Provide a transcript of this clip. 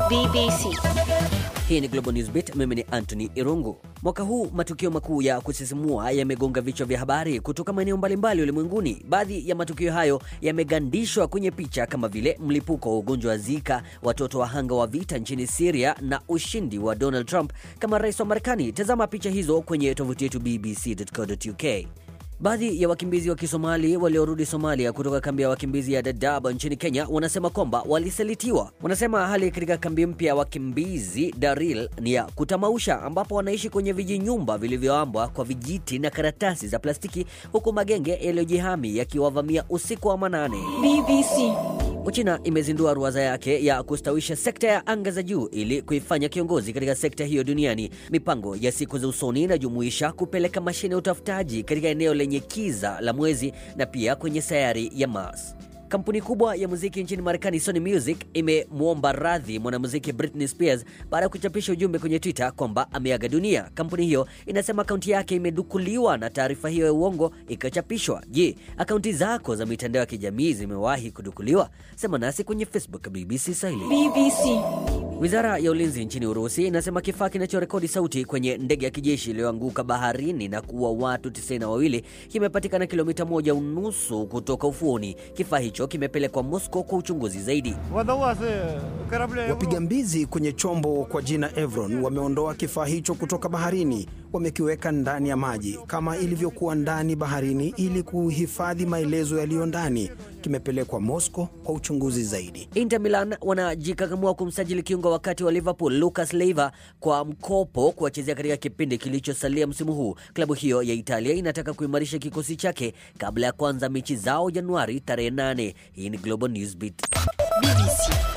BBC. Hii ni Global Newsbeat, mimi ni Anthony Irungu. Mwaka huu matukio makuu ya kusisimua yamegonga vichwa vya habari kutoka maeneo mbalimbali ulimwenguni. Baadhi ya matukio hayo yamegandishwa kwenye picha kama vile mlipuko wa ugonjwa wa Zika, watoto wahanga wa vita nchini Syria na ushindi wa Donald Trump kama rais wa Marekani. Tazama picha hizo kwenye tovuti yetu bbc.co.uk. Baadhi ya wakimbizi wa Kisomali waliorudi Somalia kutoka kambi ya wakimbizi ya Dadaab nchini Kenya wanasema kwamba walisalitiwa. Wanasema hali katika kambi mpya ya wakimbizi Daril ni ya kutamausha, ambapo wanaishi kwenye vijinyumba vilivyoambwa kwa vijiti na karatasi za plastiki, huku magenge yaliyojihami yakiwavamia usiku wa manane. BBC. Uchina imezindua ruwaza yake ya kustawisha sekta ya anga za juu ili kuifanya kiongozi katika sekta hiyo duniani. Mipango ya siku za usoni inajumuisha kupeleka mashine ya utafutaji katika eneo lenye kiza la mwezi na pia kwenye sayari ya Mars. Kampuni kubwa ya muziki nchini Marekani, Sony Music, imemwomba radhi mwanamuziki Britney Spears baada ya kuchapisha ujumbe kwenye Twitter kwamba ameaga dunia. Kampuni hiyo inasema akaunti yake imedukuliwa na taarifa hiyo ya uongo ikachapishwa. Je, akaunti zako za mitandao ya kijamii zimewahi kudukuliwa? Sema nasi kwenye Facebook BBC Swahili. BBC. Wizara ya ulinzi nchini Urusi inasema kifaa kinachorekodi sauti kwenye ndege ya kijeshi iliyoanguka baharini na kuua watu tisini na wawili kimepatikana kilomita moja unusu kutoka ufuoni. Kifaa hicho kimepelekwa Moscow kwa uchunguzi zaidi. Водолазы корабля Wapiga mbizi kwenye chombo kwa jina Evron wameondoa kifaa hicho kutoka baharini, wamekiweka ndani ya maji kama ilivyokuwa ndani baharini ili kuhifadhi maelezo yaliyo ndani. Kimepelekwa Moscow kwa uchunguzi zaidi. Inter Milan wanajikakamua kumsajili kiungo wakati wa Liverpool Lucas Leiva kwa mkopo kuwachezea katika kipindi kilichosalia msimu huu. Klabu hiyo ya Italia inataka kuimarisha kikosi chake kabla ya kuanza mechi zao Januari tarehe 8. Hii ni Global Newsbeat. BBC.